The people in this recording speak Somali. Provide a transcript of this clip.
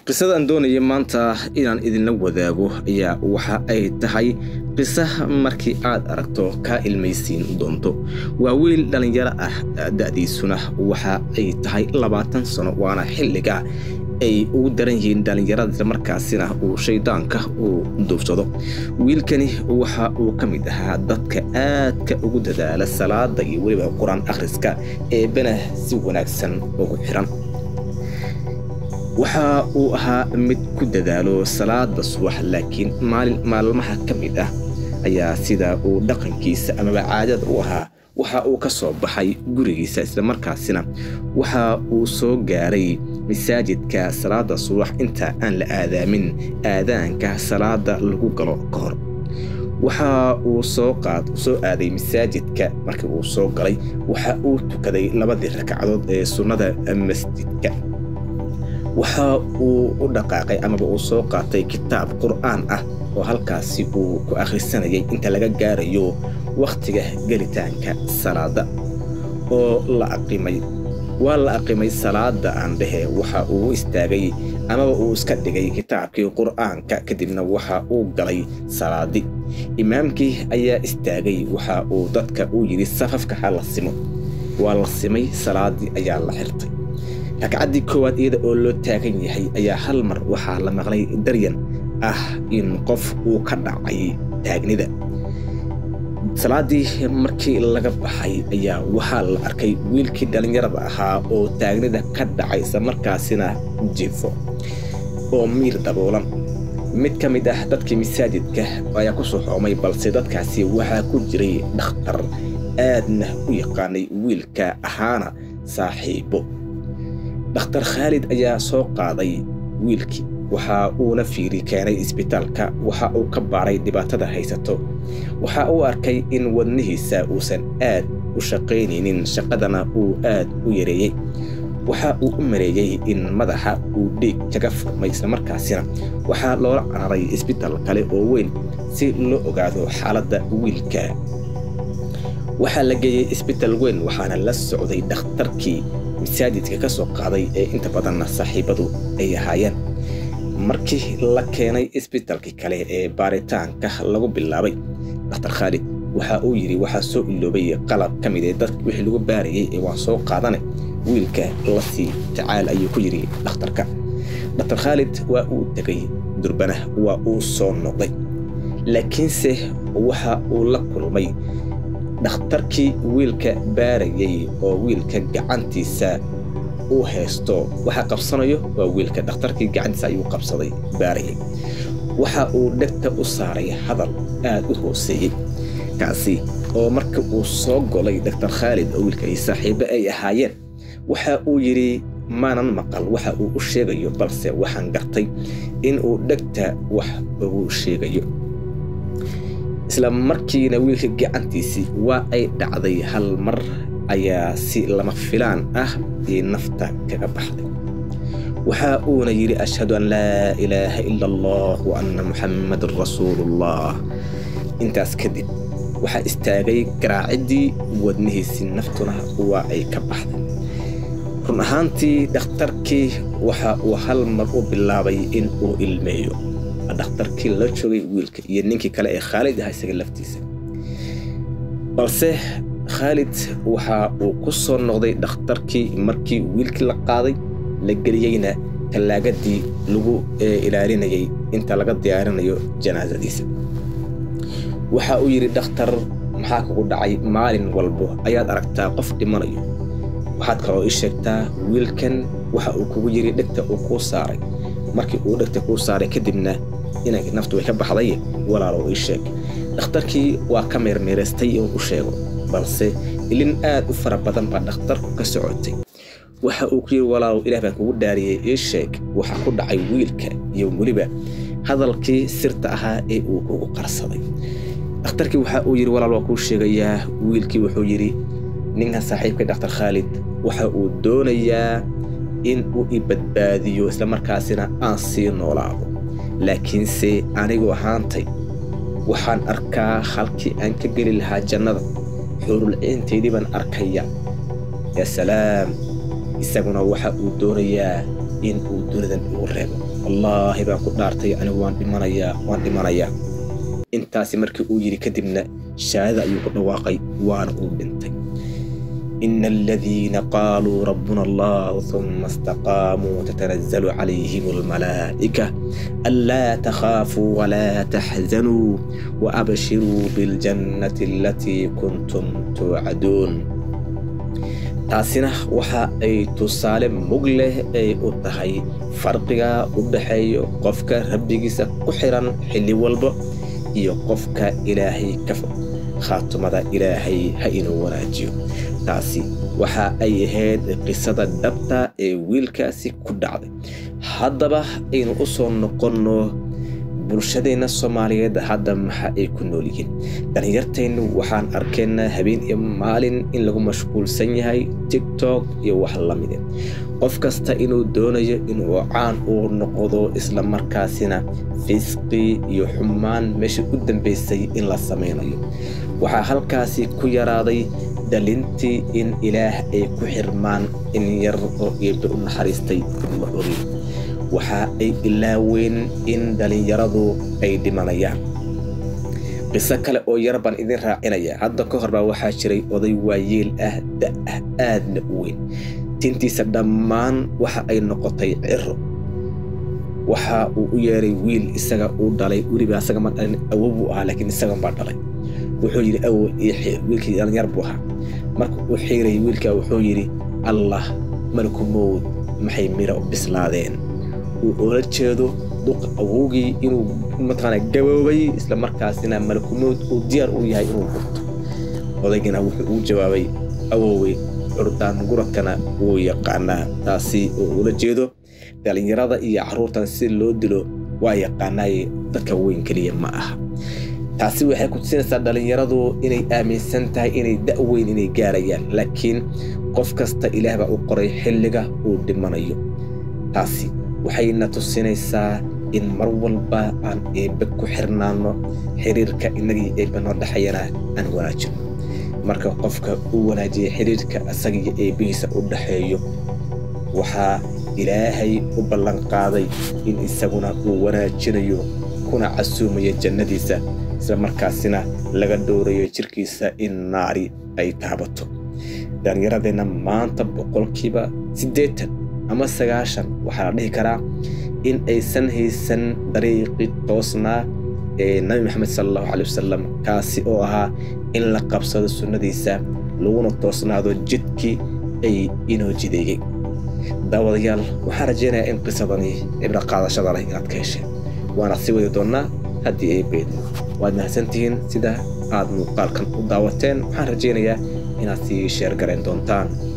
qisadaan doonaya maanta inaan idinla wadaago ayaa waxa ay tahay qisa markii aad aragto kaa ilmaysiin doonto waa wiil dhallinyaro ah da'diisuna waxa ay tahay labaatan sano waana xilliga ay ugu daran yihiin dhallinyarada markaasina uu shaydaanka uu duubsado wiilkani waxa uu ka mid ahaa dadka aadka ugu dadaala salaada iyo weliba qur-aan akhriska ee bena si wanaagsan ugu xiran waxa uu ahaa mid ku dadaalo salaada subax laakiin maalin maalmaha ka mid ah ayaa sida uu dhaqankiisa amaba caadada u ahaa waxa uu ka soo baxay gurigiisa islamarkaasina waxa uu soo gaaray masaajidka salaada subax inta aan la aadaamin aadaanka salaada lagu galo ka hor waxa uu soo qaad soo aaday masaajidka markii uu soo galay waxa uu tukaday labadii ragcadood ee sunnada masjidka waxa uu u dhaqaaqay amaba uu soo qaatay kitaab qur'aan ah oo halkaasi uu ku akhrisanayay inta laga gaarayo wakhtiga gelitaanka salaada oo la aqimay waa la aqimay salaada aan dhehe waxa uu istaagay amaba uu iska dhigay kitaabkii qur'aanka kadibna waxa uu galay salaadi imaamkii ayaa istaagay waxa uu dadka uu yidhi safafka ha la simo waa la simay salaadii ayaa la xirtay ragcaddii koowaad iyada oo loo taagan yahay ayaa hal mar waxaa la maqlay daryan ah in qof uu ka dhacay taagnida salaaddii markii laga baxay ayaa waxaa la arkay wiilkii dhallinyarada ahaa oo taagnida ka dhacay isla markaasina jiifo oo miir daboolan mid ka mid ah dadkii masaajidka ayaa ku soo xoomay balse dadkaasi waxaa ku jiray dhakhtar aadna u yaqaanay wiilka ahaana saaxiibo dhakhtar khaalid ayaa soo qaaday wiilkii waxa uuna fiiri keenay isbitaalka waxa uu ka baaray dhibaatada haysato waxa uu arkay in wadnihiisa uusan aad u shaqaynaynin shaqadana uu aad u yareeyey waxa uu u mareeyey in madaxa uu dhiig kaga furmay islamarkaasina waxaa loola cararay isbitaal kale oo weyn si loo ogaado xaaladda wiilka waxaa la geeyey isbitaal weyn waxaana la socday dhakhtarkii masaajidka ka soo qaaday ee inta badanna saaxiibadu ay ahaayeen markii la keenay isbitaalkii kale ee baaritaanka lagu bilaabay dhakhtar khaalid waxa uu yidhi waxaa soo iloobay qalab ka mid ee dadk wixii lagu baarayay ee waan soo qaadane wiilka la sii tacaal ayuu ku yidhi dhakhtarka dhakhtar khaalid waa uu tegay durbana waa uu soo noqday laakiinse waxa uu la kulmay dhakhtarkii wiilka baarayay oo wiilka gacantiisa uu haysto waxa qabsanayo waa wiilka dhakhtarkii gacantiisa ayuu qabsaday baarayay waxa uu dhegta u saaray hadal aad u hooseeyey kaasi oo marka uu soo golay dhakhtar khaalid oo wiilka ay saaxiibo ay ahaayeen waxa uu yidhi maanan maqal waxa uu u sheegayo balse waxaan gartay in uu dhegta wax ugu sheegayo isla markiina wiilka gacantiisii waa ay dhacday hal mar ayaa si lama filaan ah ii nafta kaga baxday waxa uuna yidhi ashhadu an laa ilaaha ila allah wa anna muxammadan rasuulullah intaas kadib waxaa istaagay garaaciddii wadnihiisii naftuna waa ay ka baxday run ahaantii dhakhtarkii waxa uu hal mar u bilaabay in uu ilmeeyo dhakhtarkii la joogay wiilka iyo ninkii kale ee khaalid aha isaga laftiisa balse khaalid waxa uu ku soo noqday dhakhtarkii markii wiilkii la qaaday la geliyeyna tallaagadii lagu ilaalinayay inta laga diyaarinayo janaasadiisa waxa uu yidhi dhakhtar maxaa kugu dhacay maalin walbo ayaad aragtaa qof dhimanayo waxaad kaloo ii sheegtaa wiilkan waxa uu kugu yidhi dhegta uu kuu saaray markii uu dhegta kuu saaray kadibna inay naftu way ka baxday walaalow ii sheeg dhakhtarkii waa ka meermeeraystay inuu u sheego balse ilin aad u fara badan baa dhakhtarku ka socotay waxa uu ku yidhi walaalow ilaah baan kugu dhaariyey ii sheeg waxa ku dhacay wiilka iyo weliba hadalkii sirta ahaa ee uu kugu qarsaday dhakhtarkii waxa uu yidhi walaal waa kuu sheegayaa wiilkii wuxuu yidhi ninkan saaxiibkay dhakhtar khaalid waxa uu doonayaa in uu i badbaadiyo islamarkaasina aan sii noolaado laakiinse anigu ahaantay waxaan arkaa halkii aan ka geli lahaa jannada xuurulciintaydii baan arkaya yaa salaam isaguna waxa uu doonayaa in uu dunidan igu reebo wallaahi baan ku dhaartay anigu waan dhimanayaa waan dhimanayaa intaasi markii uu yidhi kadibna shahaadada ayuu ku dhawaaqay waana uu dhintay إن الذين قالوا ربنا الله ثم استقاموا تتنزل عليهم الملائكة ألا تخافوا ولا تحزنوا وأبشروا بالجنة التي كنتم توعدون taasina waxa ay tusaale mug leh ay u tahay farqiga u dhaxeeyo qofka rabbigiisa ku xiran xilli walba iyo qofka ilaahay ka fog khaatumada ilaahay ha inuu wanaajiyo taasi waxa ay ahayd qisada dhabta ee wiilkaasi ku dhacday haddaba aynu u soo noqonno bulshadeenna soomaaliyeed hadda maxa ay ku nool yihiin dhallinyarteennu waxaan arkaynaa habeen iyo maalin in lagu mashquulsan yahay tiktok iyo wax la mide qof kasta inuu doonayo inuu caan uu noqdo isla markaasina fisqi iyo xumaan meeshii u dambaysay in la samaynayo waxaa halkaasi ku yaraaday dhalintii in ilaah ay ku xirmaan in yar oo eebbe u naxariistay ma ogin waxa ay ilaaween in dhallinyaradu ay dhimanayaan qiso kale oo yar baan idin raacinaya hadda ka hor baa waxaa jiray oday waayeel ah da'ah aadna u weyn tintiisa dhammaan waxa ay noqotay ciro waxa uu u yeeray wiil isaga uu dhalay weliba asaga ma dhalin awo buu ahaa laakiin isagan baa dhalay wuxuu yidhi awo ii xiir wiilkii dhalinyar buu ahaa marka uu xiirayay wiilkaa wuxuu yidhi allah malku mowd maxay mira u bislaadeen uu oola jeedo duqa awowgii inuu mataqaana gaboobay isla markaasina malakumood uu diyaar u yahay inuu gurto odaygina wuxuu ugu jawaabay awowey curdaan guradkana wuu yaqaanaa taasi oo ula jeedo dhallinyarada iyo carruurtan si loo dilo waa yaqaanaaye dadka weyn keliya ma aha taasi waxay ku tusinaysaa dhallinyaradu inay aaminsan tahay inay da'weyn inay gaarayaan laakiin qof kasta ilaah baa u qoray xilliga uu dhimanayo taasi waxayna tusinaysaa in mar walba aan eebbe ku xirnaano xiriirka innagii eebbe noo dhexeeyana aan wanaajino marka qofka uu wanaajiya xiriirka asagiyo eebbihiisa u dhexeeyo waxaa ilaahay u ballanqaaday in isaguna uu wanaajinayo kuna casuumayo jannadiisa isla markaasina laga dhowrayo jirkiisa in naari ay taabato dhallinyaradeenna maanta boqolkiiba siddeetan ama sagaashan waxaa la dhihi karaa in aysan haysan dariiqi toosnaa ee nabi maxamed sala allahu caley wasalam kaasi oo ahaa in la qabsado sunnadiisa laguna toosnaado jidkii ay inoo jideeyey daawadayaal waxaan rajaynayaa in qisadani cibro qaadashada leh inaad ka hesheen waana sii wadi doonnaa haddii ay beedno waad mahadsantihiin sida aad muuqaalkan u daawateen waxaan rajaynayaa inaad sii sheergarayn doontaan